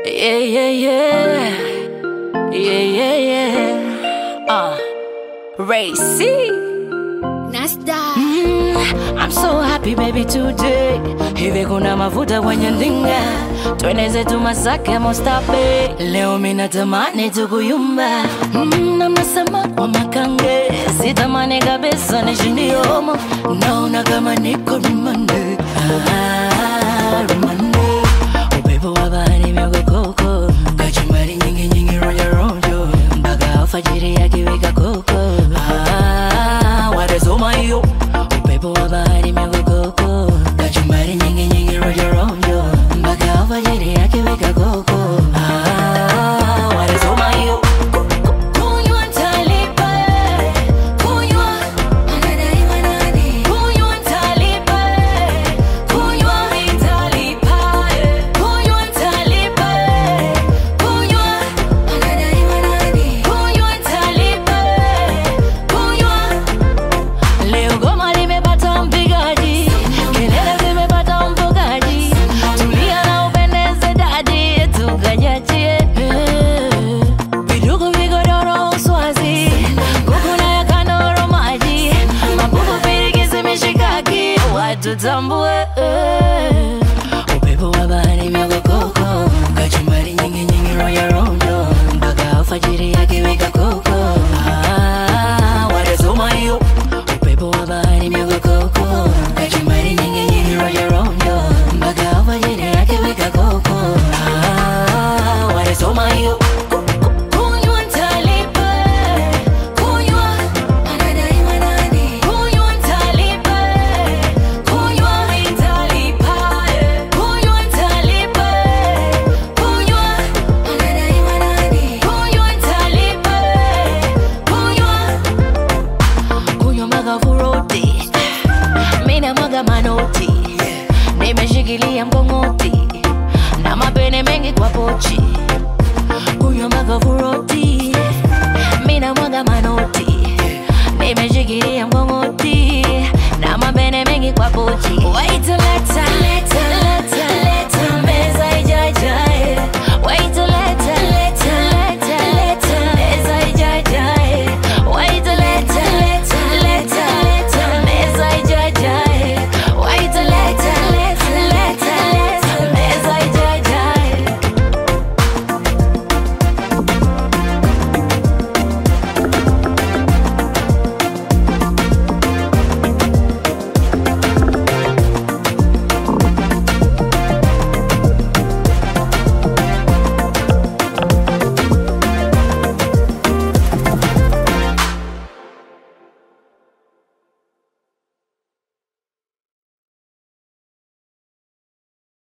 Yeah, yeah, yeah. Yeah, yeah, yeah. Uh, Racy. Nasda. Mm, I'm so happy baby today. Hivi kuna mafuta kwenye ndinga, twende zetu Masaka Mostape. Leo mimi natamani tukuyumba, mm, na mnasema kwa makange, sitamani kabisa nishindie homo, naona kama niko rumande. Ah, rumande. Upepo wa bahari miogokoko, kachumbari nyingi nyingi rojo rojo, mpaka alfajiri yakiweka koko. Ah, watazoma hiyo upepo wa bahari miogokoko, kachumbari nyingi nyingi rojo rojo, mpaka alfajiri yakiweka koko. Ah, watazoma hiyo kunywa ntalipa, kunywa Anadaiwa nani? kunywa ntalipa, kunywa nitalipa, kunywa ntalipa, kunywa Anadaiwa nani? kunywa ntalipa, kunywa Leo goma limepata mpigaji, kelele zimepata mfugaji, tulia na upendeze dadi, tukajachie vidugu vigodoro uswazi, kuku na ya kandoro maji, mabubu pirikisi mishikaki, watu tambue upepo wa bahari miogokoko, kachumbari nyingi nyingi rojo rojo, mpaka alfajiri yakiweka koko. Ah, watazoma hiyo upepo wa bahari miogokoko, kachumbari nyingi nyingi rojo rojo, mpaka alfajiri yakiweka koko. Ah, watazoma hiyo kunywa ntalipa, kunywa Anadaiwa nani? kunywa ntalipa, kunywa nitalipa, kunywa ntalipa, kunywa Anadaiwa nani? kunywa ntalipa, kunywa kunywa mpaka furoti, mina mwaga manoti, nimeshikilia mkongoti na mapene mengi kwa pochi, kunywa mpaka furoti, mina mwaga manoti, nimeshikilia mkongoti na mapene mengi kwa pochi. Wait till later, later, later, later.